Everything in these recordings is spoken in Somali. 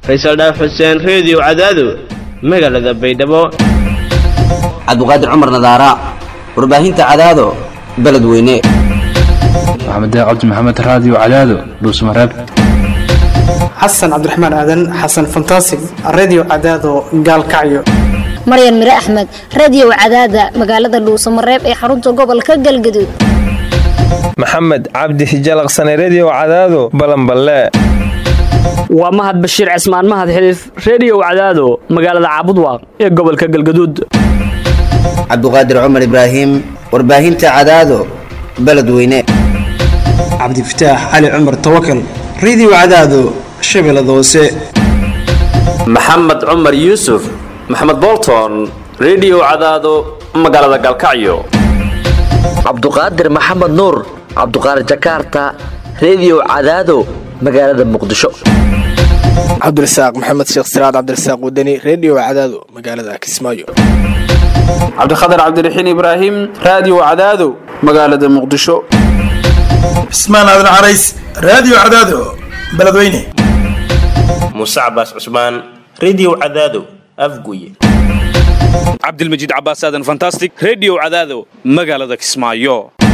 faysal dhaaf xuseen reediyo cadaado magaalada baydhabo cabdiqaadir cumar nadaara warbaahinta cadaado beledweyne maxamed cabdi maxamed raadiyo cadaado dhuusmareeb xasan cabdiraxmaan aadan xasan fantasig redio cadaado gaalkacyo maryan mire axmed radiyow cadaada magaalada dhuusamareeb ee xarunta gobolka galgaduud maxamed cabdi hijalaqsane rediyo cadaado balanballe waa mahad bashiir cismaan mahad xiliif reediyow cadaado magaalada caabudwaaq ee gobolka galgaduud cabdiqaadir cumar ibraahim warbaahinta cadaado beledweyne cabdifataax cali cumar tawakal redio cadaado shabeellada hoose maxamed cumar yuusuf maxamed bolton rediyo cadaado magaalada galkacyo cabduqaadir maxamed nuur cabduqaadir jakaarta rediyo cadaado magaalada muqdisho cabdirasaaq maxamed sheekh siraad cabdirasaaq wadani rediyo cadaado magaalada kismaayo cabdikhatar cabdiraxiin ibraahim raadiyo cadaado magaalada muqdisho cismaan aadan carays raadiyo cadaado beledweyne muuse cabaas cusmaan rediyo cadaado afguye cabdilmajiid cabaas aadan fantastic rediyo cadaado magaalada kismaayo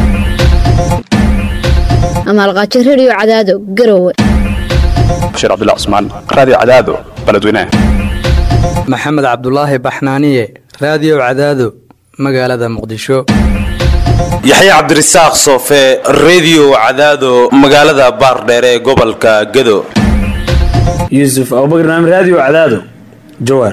amaalqaajo rediyo cadaado garowe bashiir cabdilla cusmaan raadiyo cadaado beledweyne maxamed cabdulaahi baxnaaniye raadiyo cadaado magaalada muqdisho yaxya cabdirasaaq soofe rediyo cadaado magaalada baardheere ee gobolka gado yuusuf abubakar naam raadiyo cadaado jawaar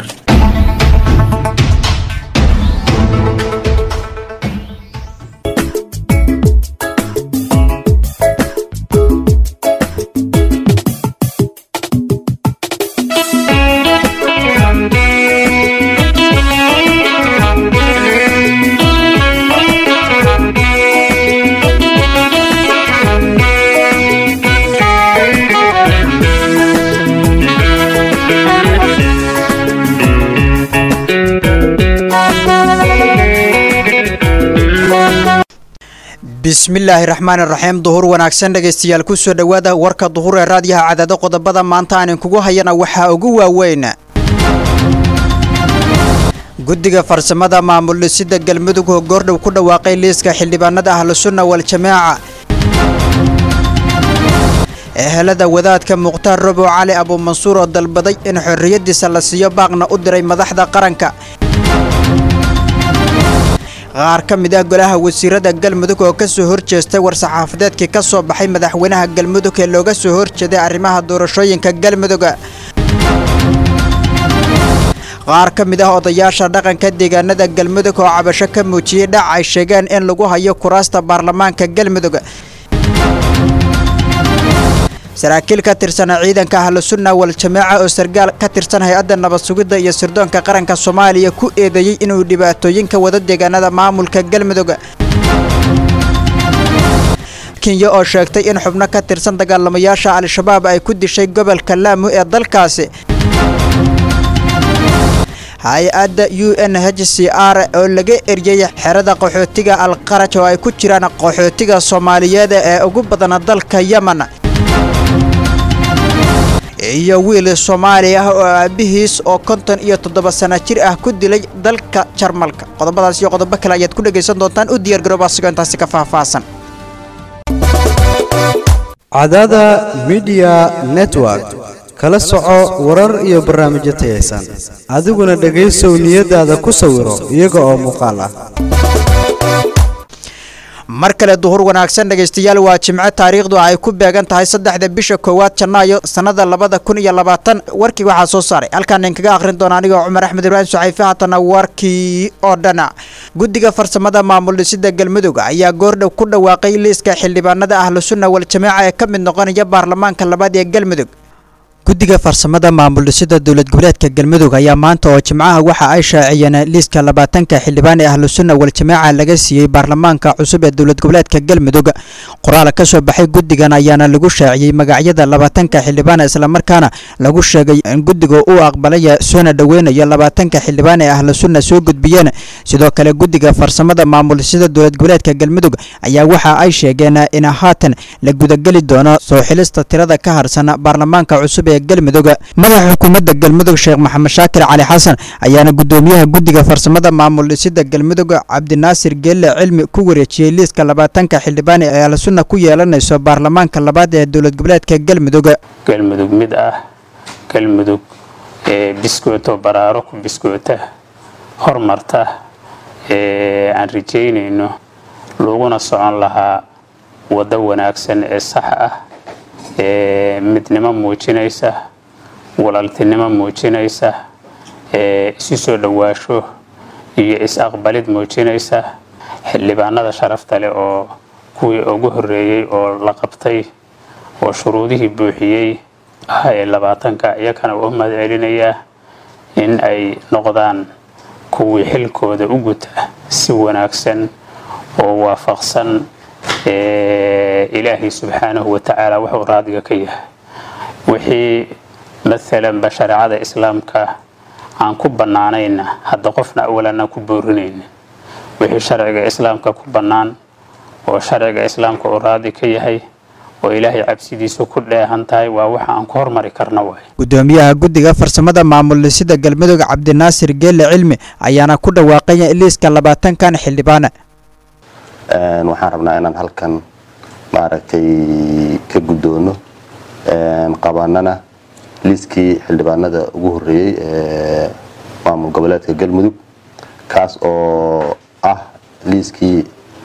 bismillaahi raxmaani raxiim duhur wanaagsan dhegaystayaal kusoo dhowaada warka duhur ee raadiyaha cadaado qodobada maanta aanin kugu hayana waxaa ugu waaweyn guddiga farsamada maamul dhisida galmudug oo goordhow ku dhawaaqay liiska xildhibaanada ahlusunna wal-jamaaca ehelada wadaadka mukhtaar robow cali abuumansuur oo dalbaday in xorriyadiisa la siiyo baaqna u diray madaxda qaranka qaar ka mid ah golaha wasiirada galmudug oo ka soo horjeestay war-saxaafadeedkii ka soo baxay madaxweynaha galmudug ee looga soo horjeeday arrimaha doorashooyinka galmudug qaar ka mid ah odayaasha dhaqanka deegaanada galmudug oo cabasho ka muujiyey dhac ay sheegeen in lagu hayo kuraasta baarlamaanka galmudug saraakiil ka tirsan ciidanka ahlusunna wal-jamaaca oo sargaal ka tirsan hay-adda nabad sugidda iyo sirdoonka qaranka soomaaliya ku eedeeyey inuu dhibaatooyinka wada deegaanada maamulka galmudug kenya oo sheegtay in xubno ka tirsan dagaalamayaasha al-shabaab ay ku dishay gobolka laamu ee dalkaasi hay-adda u n h c r oo laga eryay xerada qaxootiga alqaraj oo ay ku jiraan qaxootiga soomaaliyeed ee ugu badana dalka yemen iyo wiil soomaali ah oo aabihiis oo konton iyo toddoba sana jir ah ku dilay dalka jarmalka qodobadaas iyo qodobo kale ayaad ku dhegaysan doontaan u diyaar garooba asigoo intaasi ka faahfaahsan cadada midiya network kala soco warar iyo barnaamijyo tayaysan adiguna dhegaysow niyadaada ku sawiro iyaga oo muuqaal ah mar kale duhur wanaagsan dhegaystayaal waa jimco taariikhdu ay ku beegan tahay saddexda bisha koowaad janaayo sannada labada kun iyo labaatan warkii waxaa soo saaray halkaan idinkaga akhrin doona anigoo cumar axmed ibraahim saxayfe haatana warkii oo dhana guddiga farsamada maamul dhisida galmudug ayaa goordhow ku dhawaaqay liiska xildhibaanada ahlusunna wal-jamaaca ee ka mid noqonaya baarlamaanka labaad ee galmudug guddiga farsamada maamul dhisida dowlad goboleedka galmudug ayaa maanta oo jimcaha waxa ay shaaciyeen liiska labaatanka xildhibaan ee ahlusunna wal-jamaaca laga siiyey baarlamaanka cusub ee dowlad goboleedka galmudug qoraal ka soo baxay guddigan ayaana lagu shaaciyey magacyada labaatanka xildhibaan islamarkaana lagu sheegay in guddiga uu aqbalaya soona dhoweynayo labaatanka xildhibaan ee ahlusunna soo gudbiyeen sidoo kale guddiga farsamada maamul dhisida dowlad goboleedka galmudug ayaa waxa ay sheegeen in haatan la gudageli doono soo xilista tirada ka harsan baarlamaanka cusub ee galmudug madaxa xukuumadda galmudug sheekh maxamed shaakir cali xasan ayaana gudoomiyaha guddiga farsamada maamul dhisida galmudug cabdinaasir geelle cilmi ku wareejiyey liiska labaatanka xildhibaan ee ahlusunna ku yeelanayso baarlamaanka labaad ee dowlad goboleedka galmudug galmudug mid ah galmudug ee biskooto baraaro ku biskoota hormarta ee aan rajaynayno laguna socon lahaa waddo wanaagsan ee sax ah ee midnimo muujinaysa walaaltinimo muujinaysa ee isu soo dhowaasho iyo is-aqbalid muujinaysa xildhibaanada sharafta leh oo kuwii ugu horreeyey oo la qabtay oo shuruudihii buuxiyey ah ee labaatanka iyakana u mahad celinayaa in ay noqdaan kuwii xilkooda u guta si wanaagsan oo waafaqsan ilaahay subxaanahu watacaala wuxuu raadiga ka yahay wixii maalanba shareecada islaamka aan ku bannaanayna hadda qofna awalanaan ku boorinaynin wixii sharciga islaamka ku bannaan oo sharciga islaamka uu raadi ka yahay oo ilaahay cabsidiisu ku dheehan tahay waa waxa aan ku hormari karna waay gudoomiyaha guddiga farsamada maamul dhisida galmudug cabdinaasir geelle cilmi ayaana ku dhawaaqaya liiska labaatankan xildhibaan waxaan rabnaa inaan halkan maaragtay ka guddoono qabanana liiskii xildhibaanada ugu horreeyey ee maamul goboleedka galmudug kaas oo ah liiskii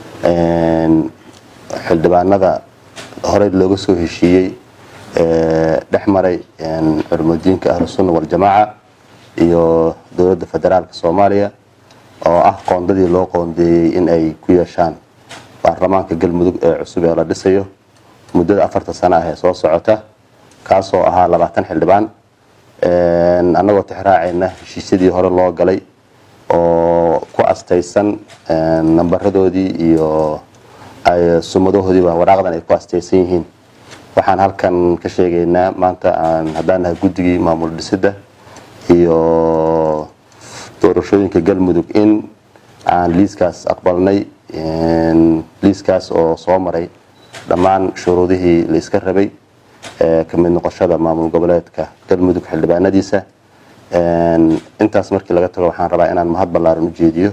xildhibaanada horey looga soo heshiiyey dhex maray culumudiinka ahlusunna waljamaaca iyo dowladda federaalka soomaaliya oo ah qoondadii loo qoondeeyey in ay ku yeeshaan baarlamaanka galmudug ee cusub ee la dhisayo muddada afarta sano ah ee soo socota kaasoo ahaa labaatan xildhibaan annagoo tixraacayna heshiisyadii hore loo galay oo ku astaysan nambaradoodii iyo sumadahoodiiba waraaqdan ay ku astaysan yihiin waxaan halkan ka sheegaynaa maanta aan haddaan nahay guddigii maamul dhisidda iyo doorashooyinka galmudug in aan liiskaas aqbalnay liiskaas oo soo maray dhammaan shuruudihii la iska rabay ka mid noqoshada maamul goboleedka galmudug xildhibaanadiisa intaas markii laga tago waxaan rabaa inaan mahad ballaaran u jeediyo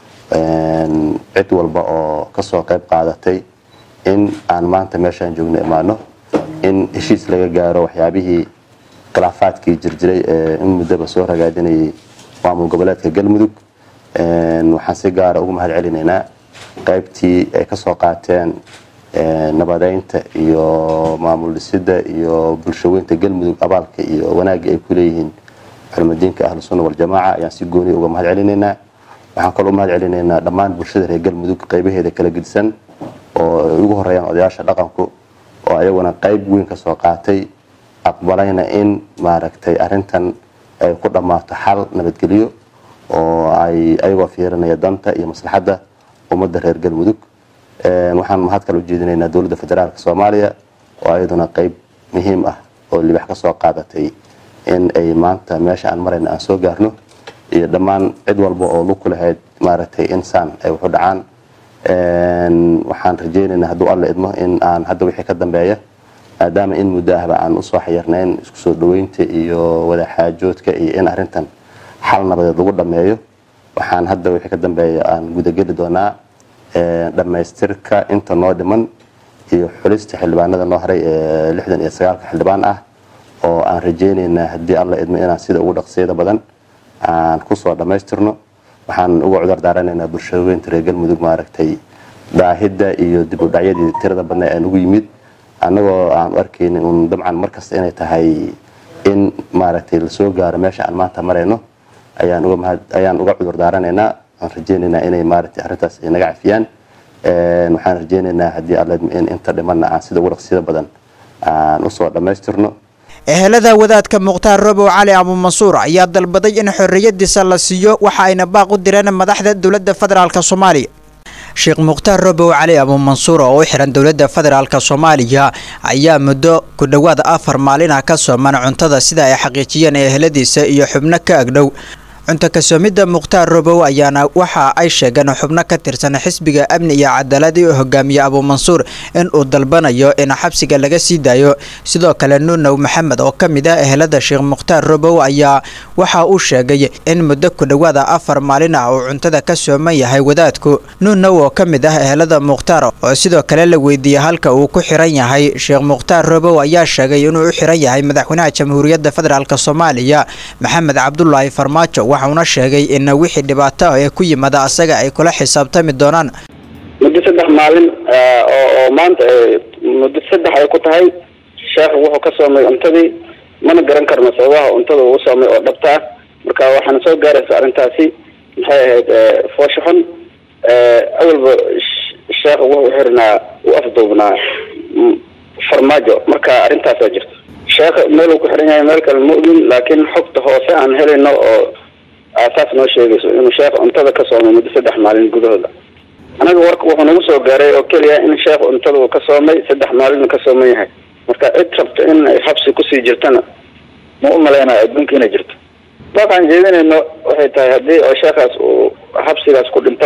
cid walba oo kasoo qayb qaadatay in aan maanta meeshaan joogno imaano in heshiis laga gaaro waxyaabihii khilaafaadkii jirjiray ee in muddaba soo ragaadinayay maamul goboleedka galmudug waxaan si gaara ugu mahad celinaynaa qaybtii ay kasoo qaateen nabadeynta iyo maamul dhisidda iyo bulshaweynta galmudug abaalka iyo wanaagga ay ku leeyihiin culumadiinka ahlusunna waljamaaca ayaan si gooniya uga mahad celinaynaa waxaan kaloo mahad celinaynaa dhammaan bulshada reer galmudug qaybaheeda kala gedisan oo ay ugu horeeyaan odayaasha dhaqanku oo ayaguna qayb weyn kasoo qaatay aqbalayna in maaragtay arintan ay ku dhammaato xal nabadgelyo oo ay ayagoo fiirinaya danta iyo maslaxadda ummadda reer galmudug waxaan mahad kale u jeedinaynaa dowladda federaalka soomaaliya oo ayaduna qayb muhiim ah oo libax ka soo qaadatay in ay maanta meesha aan marayna aan soo gaarno iyo dhammaan cid walba oo lug ku lahayd maaragtay insaan ay waxu dhacaan waxaan rajaynaynaa hadduu alla idmo in aan hadda wixii ka dambeeya maadaama in muddo ahba aan usoo xayirnayn isku soo dhaweynta iyo wadaxaajoodka iyo in arintan xal nabadeed lagu dhammeeyo waxaan hadda wixii ka dambeeya aan gudageli doonaa dhammaystirka inta noo dhiman iyo xulista xildhibaanada noo haray ee lixdan iyo sagaalka xildhibaan ah oo aan rajaynaynaa haddii alla idmo inaan sida ugu dhaqsiyada badan aan kusoo dhammaystirno waxaan uga cudur daaranaynaa bulshaweynta reer galmudug maaragtay daahidda iyo dib u dhacyadii tirada badna aan ugu yimid annagoo aan u arkaynin uun dabcan markasta inay tahay in maaragtay lasoo gaaro meesha aan maanta marayno ayaan uga mahad ayaan uga cudur daaranaynaa waan rajaynaynaa inay maaragtay arrintaas ay naga cafiyaan waxaan rajaynaynaa haddii alla in inta dhimanna aan sida ugu dhaqsiyada badan aan usoo dhammaystirno ehelada wadaadka mukhtaar robow cali abuumansuur ayaa dalbaday in xorriyadiisa la siiyo waxa ayna baaq u direen madaxda dowladda federaalk soomaaliya sheekh mukhtaar robow cali abuumansuur oo u xiran dowladda federaalk soomaaliya ayaa muddo ku dhowaad afar maalin ah ka sooman cuntada sida ay xaqiijiyeen eheladiisa iyo xubno ka agdhow cunto kasoomidda mukhtaar robow ayaana waxa ay sheegeen xubno ka tirsan xisbiga amni iyo cadaaladii u hogaamiye abuumansuur in uu dalbanayo in xabsiga laga sii daayo sidoo kale nuunow maxamed oo ka mid ah ehelada sheekh mukhtaar robow ayaa waxa uu sheegay in muddo ku dhowaada afar maalin ah uu cuntada ka sooman yahay wadaadku nuunow oo ka mid ah ehelada mukhtaar oo sidoo kale la weydiiyey halka uu ku xiran yahay sheekh mukhtaar robow ayaa sheegay inuu u xiran yahay madaxweynaha jamhuuriyadda federaalk soomaaliya maxamed cabdulaahi farmaajo waxauna sheegay in wixii dhibaato ah ee ku yimada asaga ay kula xisaabtami doonaan muddo saddex maalin oo oo maanta muddo saddex ay ku tahay sheekhu wuxuu ka soomay cuntadii mana garan karno sababaha cuntada uu soomay oo dhabta ah marka waxaana soo gaaraysa arrintaasi maxay ahayd foosho xun awalba sheekhu wuxuu xirnaa u afduubnaa farmaajo marka arrintaasaa jirta sheekha meel uu ku xiran yahay meel kale ma ogin laakiin xogta hoose aan helayno oo aasaas noo sheegayso inuu sheekh cuntada ka soomay muddo saddex maalin gudahooda anaga warka wuxuu nagu soo gaaray oo keliya in sheekh cuntada uu ka soomay saddex maalin ka sooman yahay marka cid rabta in ay xabsi kusii jirtana ma u malaynayo adduunka inay jirto waxaan jeedinayno waxay tahay haddii oo sheekhaas uu xabsigaas ku dhinto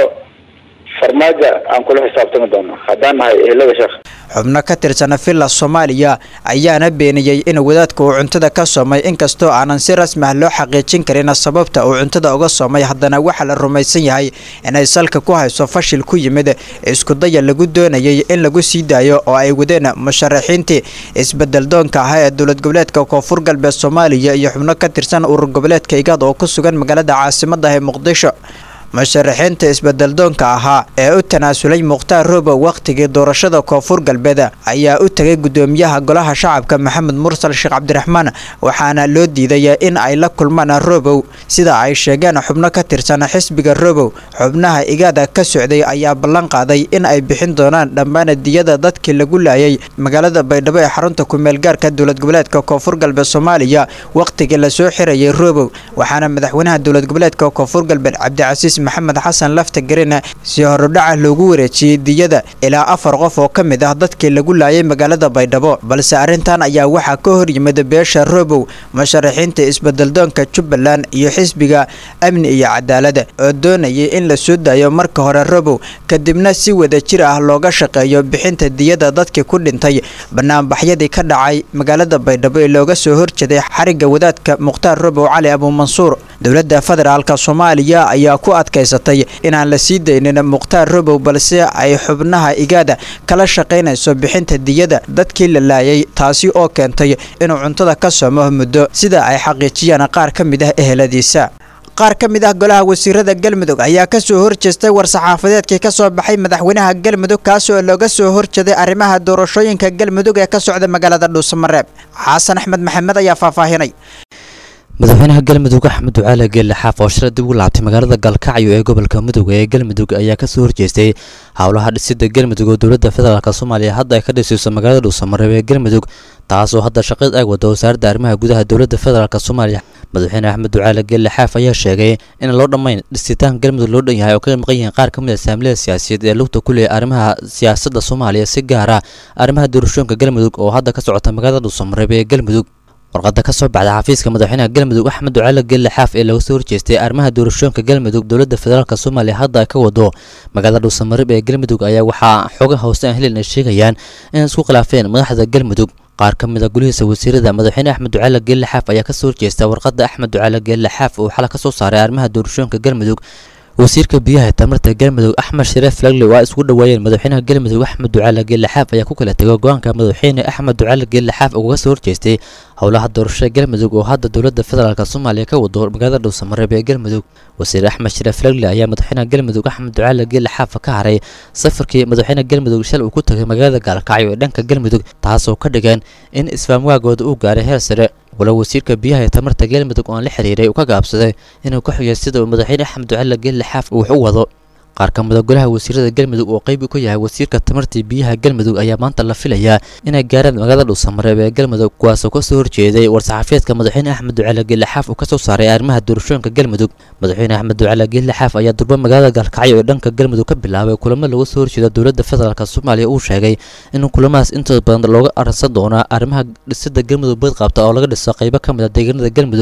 farmaajo aan kula xisaabtami doono haddaan nahay ehelada sheekh xubno ka tirsan villa soomaaliya ayaana beeniyey in wadaadka uu cuntada ka soomay inkastoo aanan si rasmi ah loo xaqiijin karin sababta uu cuntada uga soomay haddana waxaa la rumaysan yahay inay salka ku hayso fashil ku yimid iskudaya lagu doonayay in lagu sii daayo oo ay wadeen musharaxiintii isbeddeldoonka ahaa ee dowlad goboleedka koonfur galbeed soomaaliya iyo xubno ka tirsan urur goboleedka igaad oo ku sugan magaalada caasimadda ee muqdisho musharaxiinta isbeddeldoonka ahaa ee u tanaasulay mukhtaar robow wakhtigii doorashada koonfur galbeed ayaa u tegay gudoomiyaha golaha shacabka maxamed mursal sheekh cabdiraxmaan waxaana loo diiday in ay la kulmaan robow sida ay sheegeen xubno ka tirsan xisbiga robow xubnaha igaada ka socday ayaa ballan qaaday in ay bixin doonaan dhammaan diyada dadkii lagu laayay magaalada baydhabo ee xarunta kumeelgaarka dowlad goboleedka koonfur galbeed soomaaliya wakhtigii lasoo xirayay robow waxaana madaxweynaha dowlad goboleedka koonfur galbeed cabdicasiis maxamed xasan lafta garina si horudhaca loogu wareejiyey diyada ilaa afar qof oo ka mid ah dadkii lagu laayay magaalada baydhabo balse arrintan ayaa waxaa ka hor yimid beesha robow musharaxiinta isbeddeldoonka jubbaland iyo xisbiga amni iyo cadaalada oo doonayay in la soo daayo marka hore robow kadibna si wada jir ah looga shaqeeyo bixinta diyada dadkii ku dhintay banaanbaxyadii ka dhacay magaalada baydhabo ee looga soo horjeeday xarigga wadaadka mukhtaar robow cali abuumansuur dowladda federaalk soomaaliya ayaa ku adkaysatay inaan la sii daynin mukhtaar robow balse ay xubnaha igaada kala shaqaynayso bixinta diyada dadkii la laayay taasi oo keentay inuu cuntada ka soomo muddo sida ay xaqiijiyaan qaar ka mid ah eheladiisa qaar ka mid ah golaha wasiirada galmudug ayaa ka soo horjeestay war-saxaafadeedkii ka soo baxay madaxweynaha galmudug kaas oo looga soo horjeeday arrimaha doorashooyinka galmudug ee ka socda magaalada dhuusamareeb xasan axmed maxamed ayaa faahfaahinay madaxweynaha galmudug axmed ducaale geelle xaaf oo shalay dib ugu laabtay magaalada galkacyo ee gobolka mudug ee galmudug ayaa kasoo horjeestay howlaha dhisida galmudug oo dowladda federaalk soomaaliya hadda ay ka dhisayso magaalada dhuusamareeb ee galmudug taasoo hadda shaqeed ay wada wasaaradda arrimaha gudaha dowladda federaalk soomaaliya madaxweyne axmed ducaale geelle xaaf ayaa sheegay in loo dhammayn dhisitaanka galmudug loo dhan yahay oo ka maqan yihiin qaar ka mid a saamilada siyaasiyeed ee lugta ku leeya arrimaha siyaasadda soomaaliya si gaara arrimaha doorashooyinka galmudug oo hadda ka socota magaalada dhuusamareeb ee galmudug warqada ka soo baxda xafiiska madaxweynaha galmudug axmed ducaale geelle xaaf ee laga soo horjeestay arrimaha doorashooyinka galmudug dowladda federaalk soomaaliya hadda ay ka wado magaalada dhuusamareeb ee galmudug ayaa waxaa xoga hoose aan helin ay sheegayaan in isku khilaafeen madaxda galmudug qaar ka mid a gulihiisa wasiirada madaxweyne axmed ducaale geelle xaaf ayaa kasoo horjeesta warqada axmed ducaale geelle xaaf uu xala ka soo saaray arrimaha doorashooyinka galmudug wasiirka biyaha tamarta galmudug axmed shareef lagle waa isku dhaweeyeen madaxweynaha galmudug axmed ducaale geelle xaaf ayaa ku kala tegay go-aanka madaxweyne axmed ducaale geelle xaaf uga soo horjeestay howlaha doorashada galmudug oo hadda dowladda federaalk soomaaliya ka wado magaalada dhuusamareeb ee galmudug wasiir axmed shareef lagle ayaa madaxweynaha galmudug axmed ducaale geelle xaafa ka haray safarkii madaxweyne galmudug shal uu ku tagay magaalada gaalkacyo ee dhanka galmudug taasoo ka dhigan in isfaamwaagooda uu gaaray heer sare walow wasiirka biyaha ee tamarta galmudug oo aan la xiriiray uu ka gaabsaday inuu ka xigay sida uu madaxweyne axmed ducaale geelle xaaf uu wax u wado qaar ka mid a golaha wasiirada galmudug oo qeyb ku yahay wasiirka tamartii biyaha galmudug ayaa maanta la filayaa inay gaaraan magaalada dhuusamareeb ee galmudug kuwaasoo kasoo horjeeday war-saxaafiyeedka madaxweyne axmed ducaale geelle xaaf uu kasoo saaray arrimaha doorashooyinka galmudug madaxweyne axmed ducaale geelle xaaf ayaa durba magaalada gaalkacyo ee dhanka galmudug ka bilaabay kulamo laga soo horjeeda dowladda federaalk soomaaliya uu sheegay in kulamadaas intooda badan looga arsan doonaa arrimaha dhisida galmudug bad qabta oo laga dhiso qeybo ka mid a deegaanada galmudug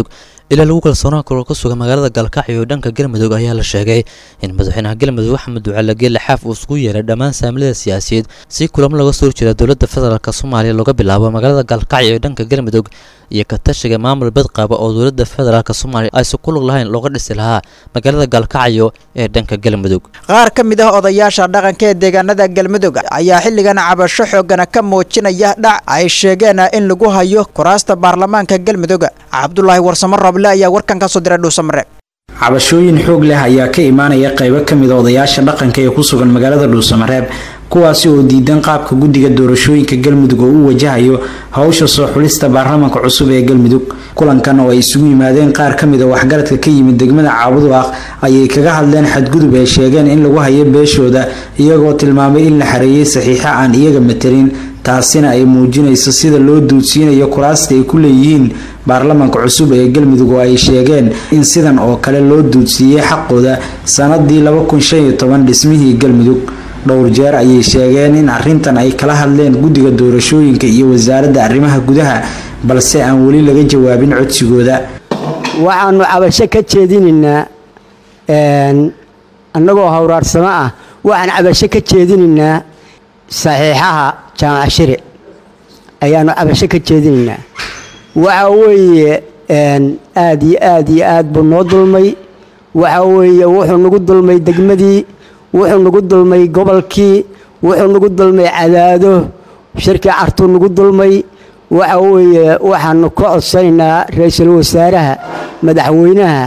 ilaa lagu kalsoonaan karo ka sugan magaalada gaalkacyo ee dhanka galmudug ayaa la sheegay in madaxweynaha galmudug axmed ducaale geelle xaaf uu isugu yeeray dhammaan saamilada siyaasiyeed si kulamo laga soo horjeeda dowladda federaalk soomaaliya looga bilaabo magaalada gaalkacyo ee dhanka galmudug iyo ka tashiga maamul badqaaba oo dowladda federaalk soomaaliya aysan ku lug lahayn looga dhisi lahaa magaalada gaalkacyo ee dhanka galmudug qaar ka mid ah odayaasha dhaqanka ee deegaanada galmudug ayaa xilligan cabasho xoogana ka muujinaya dhac ay sheegeen in lagu hayo kuraasta baarlamaanka galmudug cabdulaahi warsamo roble ayaa warkan ka soo diray dhuusamare cabashooyin xoog leh ayaa ka imaanaya qaybo ka mid a odayaasha dhaqanka ee ku sugan magaalada dhuusamareeb kuwaasi oo diidan qaabka guddiga doorashooyinka galmudug oo u wajahayo howsha soo xulista baarlamaanka cusub ee galmudug kulankan oo ay isugu yimaadeen qaar ka mid a waxgaradka ka yimid degmada caabuduaq ayay kaga hadleen xadgudub ay sheegeen in lagu hayo beeshooda iyagoo tilmaamay in la xareeyay saxiixa aan iyaga matelin taasina ay muujinayso sida loo duudsiinayo kuraasta ay ku leeyihiin baarlamaanka cusub ee galmudug oo ay sheegeen in sidan oo kale loo duudsiiyey xaqooda sanadii dhismihii galmudug dhowr jeer ayay sheegeen in arintan ay kala hadleen guddiga doorashooyinka iyo wasaaradda arrimaha gudaha balse aan weli laga jawaabin codsigooda waxaanu cabasho ka jeedinaynaa annagoo hawraarsamo ah waxaan cabasho ka jeedinaynaa saxiixaha jaamac shire ayaanu cabasho ka jeedinaynaa waxa weeye aad iyo aad iyo aad buu noo dulmay waxa weeye wuxuu nagu dulmay degmadii wuxuu nagu dulmay gobolkii wuxuu nagu dulmay cadaado shirkii cartuu nagu dulmay waxa weeye waxaanu ka codsanaynaa ra-iisul wasaaraha madaxweynaha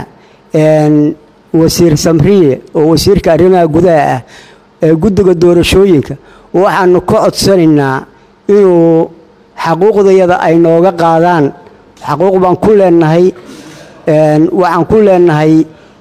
wasiir samriye oo wasiirka arrimaha gudaha ah ee guddiga doorashooyinka waxaanu ka codsanaynaa inuu xaquuqdayada ay nooga qaadaan xaquuq baan ku leenahay waxaan ku leenahay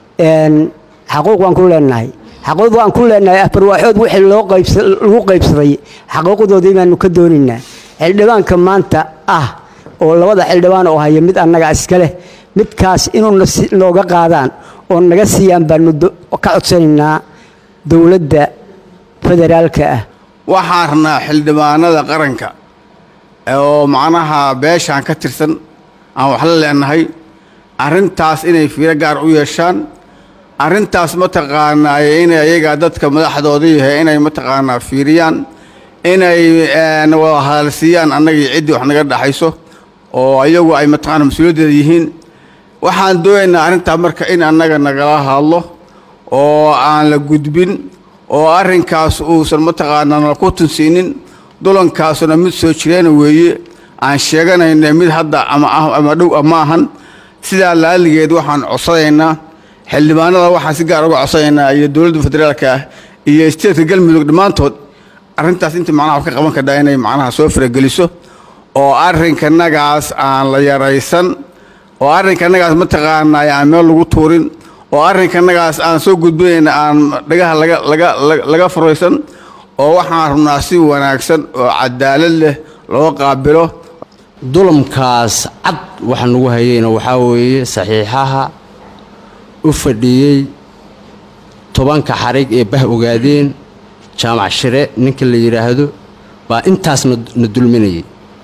xaquuq baan ku leenahay xaquuq baan ku leenahay afarwaaxood wixii loo lagu qaybsaday xaquuqdoodii baanu ka doonaynaa xildhibaanka maanta ah oo labada xildhibaan oo haya mid annaga iska leh midkaas inuu nooga qaadaan oo naga siiyaan baanu ka codsanaynaa dowladda federaalka ah waxaan rabnaa xildhibaanada qaranka oo macnaha beeshaan ka tirsan aan wax la leenahay arrintaas inay fiiro gaar u yeeshaan arrintaas mataqaanaa inay ayaga dadka madaxdooda yahay inay mataqaanaa fiiriyaan inay wada hadalsiiyaan annagii ciddii wax naga dhaxayso oo ayagu ay mataqaana mas-uuliyaddeeda yihiin waxaan doonaynaa arrintaa marka in annaga nagala hadlo oo aan la gudbin oo arrinkaas uusan mataqaanaa nala ku tunsiinin dulankaasuna mid soo jireena weeye aan sheeganayna mid hadda ama ah ama dhow ah maahan sidaa laaligeed waxaan codsanaynaa xildhibaanada waxaan si gaar uga codsanaynaa iyo dowladda federaalka ah iyo isteedka galmudug dhammaantood arrintaas inta macnaha wax ka qaban kardhaa inay macnaha soo farageliso oo arrinkanagaas aan la yaraysan oo arrinkanagaas mataqaanaa aan meel lagu tuurin oo arrinkanagaas aan soo gudbinayna aan dhagaha laga laga laga furaysan oo waxaan rabnaa si wanaagsan oo cadaalad leh loo qaabilo dulamkaas cad waxa nagu hayeyna waxaa weeye saxiixaha u fadhiyey tobanka xarig ee bah ogaadeen jaamac shire ninka la yidhaahdo baa intaas na dulminayay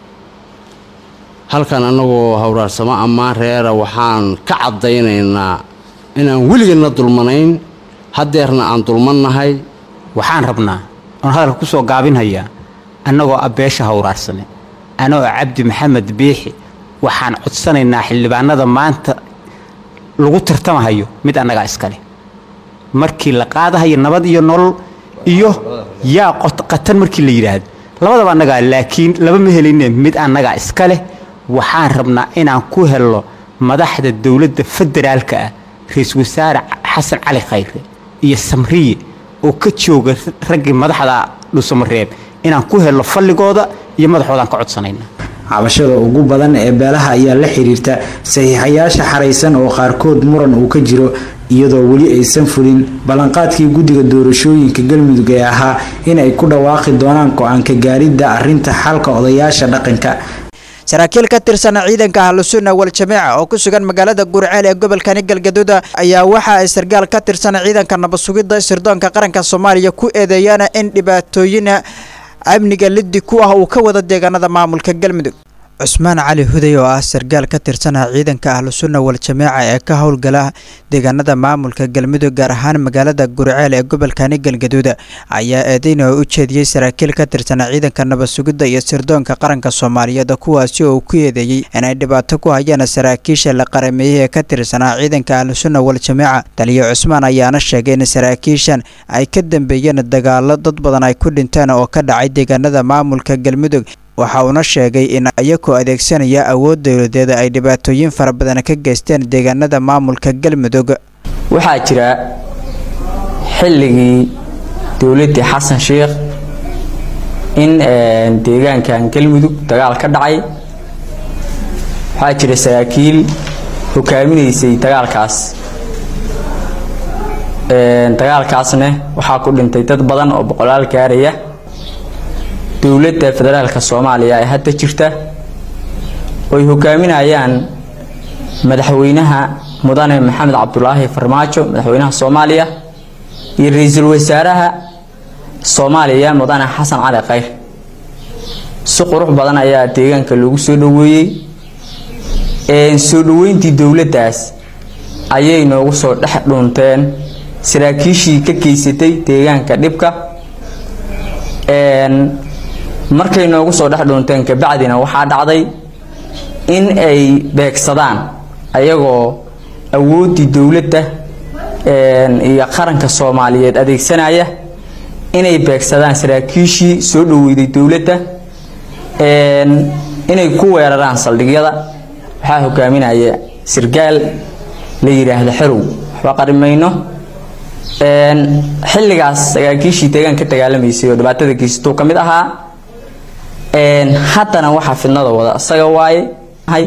halkan annagoo hawraarsamo ammaan reera waxaan ka caddaynaynaa inaan weligeedna dulmanayn haddeerna aan dulmannahay waxaan rabnaa oon hadalka ku soo gaabinhayaa annagoo ah beesha hawraarsame anagoo cabdi maxamed biixi waxaan codsanaynaa xildhibaanada maanta lagu tartamahayo mid annagaa iskale markii la qaadahayo nabad iyo nolol iyo yaa qatan markii la yidhaahdo labadaba annagaa laakiin laba ma heline mid annagaa iska leh waxaan rabnaa inaan ku helno madaxda dowladda federaalka ah ra-iisul wasaare xasan cali khayre iyo samriye oo ka jooga raggii madaxda dhusamareeb inaan ku helno falligooda iyo madaxoodaan ka codsanayna cabashada ugu badan ee beelaha ayaa la xiriirta saxiixayaasha xaraysan oo qaarkood muran uu ka jiro iyadoo weli aysan fulin ballanqaadkii guddiga doorashooyinka galmudug ee ahaa in ay ku dhawaaqi doonaan go-aanka gaaridda arrinta xalka odayaasha dhaqanka saraakiil ka tirsan ciidanka ahlusunna wal-jamiica oo ku sugan magaalada gurceel ee gobolkani galgaduud ayaa waxa ay sargaal ka tirsan ciidanka nabadsugidda sirdoonka qaranka soomaaliya ku eedeeyaan in dhibaatooyin amniga liddi ku ah uu ka wada deegaanada maamulka galmudug cusmaan cali huday oo ah sargaal ka tirsana ciidanka ahlu sunna wal jameeca ee ka howlgala deegaanada maamulka galmudug gaar ahaan magaalada guriceel ee gobolkani galgaduud ayaa eedeyn oo u jeediyey saraakiil ka tirsana ciidanka nabad sugidda iyo sirdoonka qaranka soomaaliyeed kuwaasi oo uu ku eedeeyey inay dhibaato ku hayaan saraakiisha la qarameeyey ee ka tirsanaa ciidanka ahlu sunna wal jameeca taliyo cusmaan ayaana sheegay in saraakiishan ay ka dambeeyeen dagaalo dad badan ay ku dhinteen oo ka dhacay deegaanada maamulka galmudug waxa uuna sheegay in iyagoo adeegsanaya awood dowladeeda ay dhibaatooyin fara badan ka geysteen deegaanada maamulka galmudug waxaa jira xilligii dowladdii xasan sheikh in deegaankan galmudug dagaal ka dhacay waxaa jira saraakiil hogaaminaysay dagaalkaas dagaalkaasna waxaa ku dhintay dad badan oo boqolaal gaaraya dowladda federaalka soomaaliya ee hadda jirta oy hogaaminayaan madaxweynaha mudane maxamed cabdulaahi farmaajo madaxweynaha soomaaliya iyo ra-iisul wasaaraha soomaaliya mudane xasan cali khayr si qurux badan ayaa deegaanka loogu soo dhoweeyey soo dhoweyntii dowladdaas ayay noogu soo dhex dhuunteen saraakiishii ka geysatay deegaanka dhibka markay noogu soo dhex dhuunteen kabacdina waxaa dhacday in ay beegsadaan ayagoo awooddii dowladda iyo qaranka soomaaliyeed adeegsanaya inay beegsadaan saraakiishii soo dhoweyday dowladda inay ku weeraraan saldhigyada waxaa hogaaminaya sirgaal la yidhaahdo xerow waxba qarimayno xilligaas saraakiishii deegaan ka dagaalamaysay oo dhibaatada geysatuu ka mid ahaa haddana waxaa fidnada wada isaga waaye hay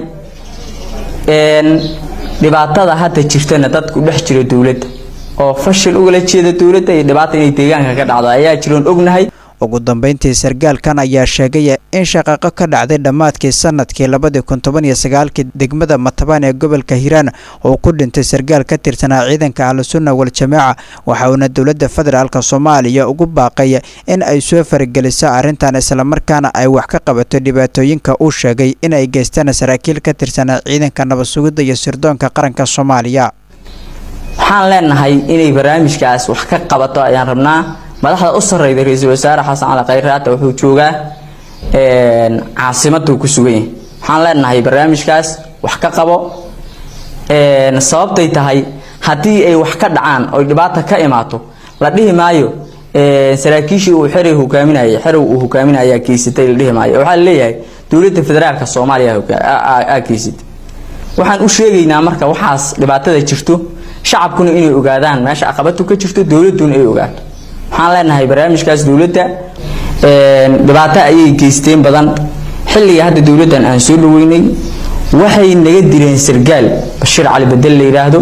dhibaatada hadda jirtana dadku dhex jira dowladda oo fashil ugala jeeda dowladda iyo dhibaata inay deegaanka ka dhacdo ayaa jiroon ognahay ugu dambeyntii sargaalkan ayaa sheegay in shaqaqo ka dhacday dhammaadkii sanadkii labadii kun toban iyo sagaalkii degmada matabaan ee gobolka hiiraan oo ku dhintay sargaal ka tirsanaa ciidanka ahlusunna wal jameeca waxa uuna dowladda federaalk soomaaliya ugu baaqay in ay soo farageliso arrintan islamarkaana ay wax ka qabato dhibaatooyinka uu sheegay in ay geystaan saraakiil ka tirsanaa ciidanka nabad sugidda iyo sirdoonka qaranka soomaaliya waxaan leenahay inay barnaamijkaas wax ka qabato ayaan rabnaa madaxda u sarreyda ra-iisul wasaare xasan cali khayre hadda wuxuu joogaa caasimaduu ku sugan yahay waxaan leenahay barnaamijkaas wax ka qabo sababtay tahay haddii ay wax ka dhacaan oy dhibaata ka imaato la dhihi maayo saraakiishii uu xeray hogaaminayay xerow uu hogaaminayaa geysatay la dhihi maayo waxaa laleeyahay dowladda federaalka soomaaliya aa geysatay waxaan u sheegaynaa marka waxaas dhibaatada jirto shacabkuna inay ogaadaan meesha caqabadu ka jirto dowladduna ay ogaato waxaan leenahay barnaamijkaas dowladda dhibaato ayay geysteen badan xilliga hadda dowladdan aan soo dhaweynay waxay naga dileen sargaal bashiir cali bedel la yidhaahdo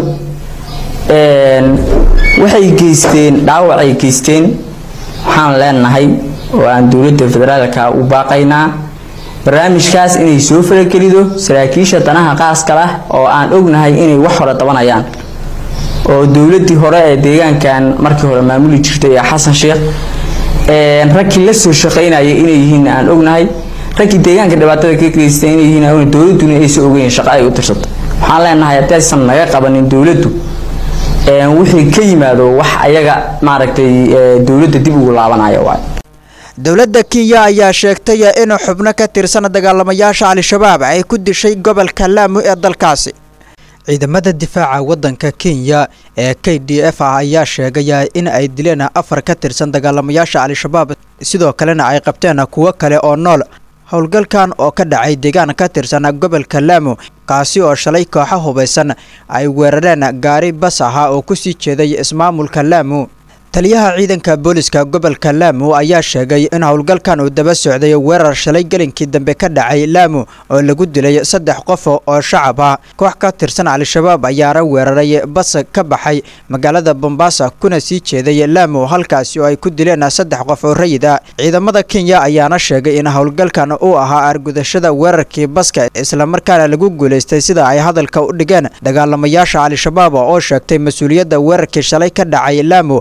waxay geysteen dhaawacay geysteen waxaan leenahay oo aan dowladda federaalka u baaqaynaa barnaamijkaas inay soo faragelido saraakiisha danaha qaaska lah oo aan ognahay inay wax hore dabanayaan oo dowladdii hore ee deegaankan markii hore maamuli jirtay ee xasan sheekh raggii la soo shaqaynaya inay yihiin aan ognahay raggii deegaanka dhibaatada ka geystay inay yihiin aan dowladduna aysan ogeyn shaqo ay u tirsatay waxaan leenahay haddii aysan naga qabanin dowladdu wixii ka yimaado wax ayaga maaragtay dowladda dib ugu laabanaya waay dowladda kenya ayaa sheegtay in xubno ka tirsan dagaalamayaasha al-shabaab ay ku dishay gobolka laamu ee dalkaasi ciidamada difaaca waddanka kenya ee k d f ah ayaa sheegaya in ay dileen afar ka tirsan dagaalamayaasha al-shabaab sidoo kalena ay qabteen kuwo kale oo nool howlgalkan oo ka dhacay deegaan ka tirsan gobolka laamu kaasi oo shalay kooxo hubaysan ay weerareen gaari bas ahaa oo ku sii jeeday ismaamulka laamu taliyaha ciidanka booliska gobolka laamu ayaa sheegay in howlgalkan uu daba socday weerar shalay gelinkii dambe ka dhacay laamu oo lagu dilay saddex qof oo shacab ah koox ka tirsan al-shabaab ayaana weeraray bas ka baxay magaalada bombaasa kuna sii jeeday laamu halkaasi oo ay ku dileen saddex qof oo rayid ah ciidamada kenya ayaana sheegay in howlgalkan uu ahaa argudashada weerarkii baska islamarkaana lagu guulaystay sida ay hadalka u dhigeen dagaalamayaasha al-shabaab oo sheegtay mas-uuliyadda weerarkii shalay ka dhacay laamu kama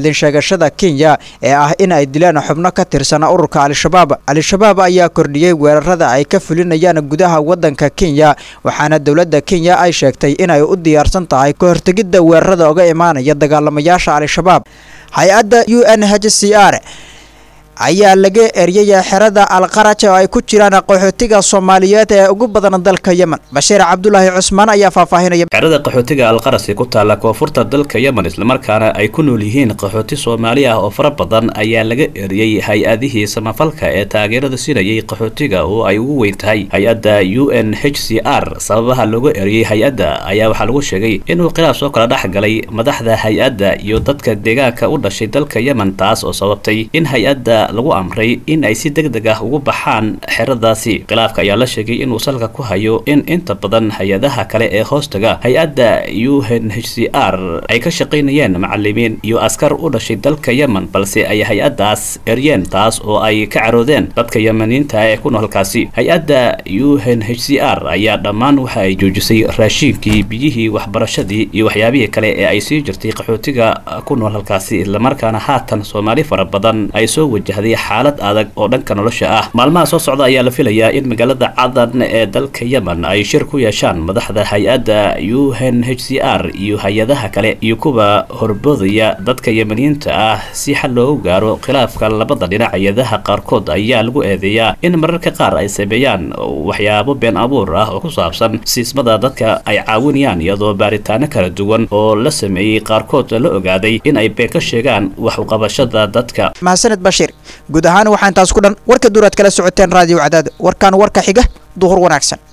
hadlin sheegashada kenya ee ah in ay dileen xubno ka tirsana ururka al-shabaab al-shabaab ayaa kordhiyey weerarada ay ka fulinayaan gudaha waddanka kenya waxaana dowladda kenya ay sheegtay inay u diyaarsan tahay ka hortegidda weerarada oga imaanaya dagaalamayaasha al-shabaab hay-adda u n h c r ayaa laga eryaya xerada alqaraj oo ay ku jiraan qaxootiga soomaaliyeed ee ugu badan dalka yemen bashiir cabdulaahi cusmaan ayaa faahfaahinaya xerada qaxootiga alqarasi ku taalla koonfurta dalka yemen islamarkaana ay ku nool yihiin qaxooti soomaali ah oo fara badan ayaa laga eriyey hay-adihii samafalka ee taageerada siinayay qaxootiga oo ay ugu weyn tahay hay-adda u n h c r sababaha looga eriyey hay-adda ayaa waxaa lagu sheegay inuu khilaaf soo kala dhex galay madaxda hay-adda iyo dadka deegaanka u dhashay dalka yemen taas oo sababtay in hay-adda lagu amray in ay si deg deg ah ugu baxaan xeradaasi khilaafka ayaa la sheegay inuu salka ku hayo in inta badan hay-adaha kale ee hoostaga hay-adda u n h c r ay ka shaqaynayeen macalimiin iyo askar u dhashay dalka yemen balse ay hay-addaas eryeen taas oo ay ka caroodeen dadka yemeniinta ee ku nool halkaasi hay-adda u n h c r ayaa dhammaan waxa ay joojisay raashiinkii biyihii waxbarashadii iyo waxyaabihii kale ee ay sii jirtay qaxootiga ku nool halkaasi islamarkaana haatan soomaali fara badan ay soo wajahday xaalad adag oo dhanka nolosha ah maalmaha soo socda ayaa la filayaa in magaalada cadan ee dalka yemen ay shir ku yeeshaan madaxda hay-adda u n h c r iyo hay-adaha kale iyo kuwa horboodaya dadka yemeniyiinta ah si xal loogu gaaro khilaafka labada dhinac hay-adaha qaarkood ayaa lagu eedeeyaa in mararka qaar ay sameeyaan waxyaabo been abuur ah oo ku saabsan siismada dadka ay caawinayaan iyadoo baaritaano kala duwan oo la sameeyey qaarkood la ogaaday in ay been ka sheegaan wax uqabashada dadka mahadsaned bashiir guud ahaan waxaa intaas ku dhan warka duuraad kala socoteen raadiyo cadaado warkaan warka xiga duhur wanaagsan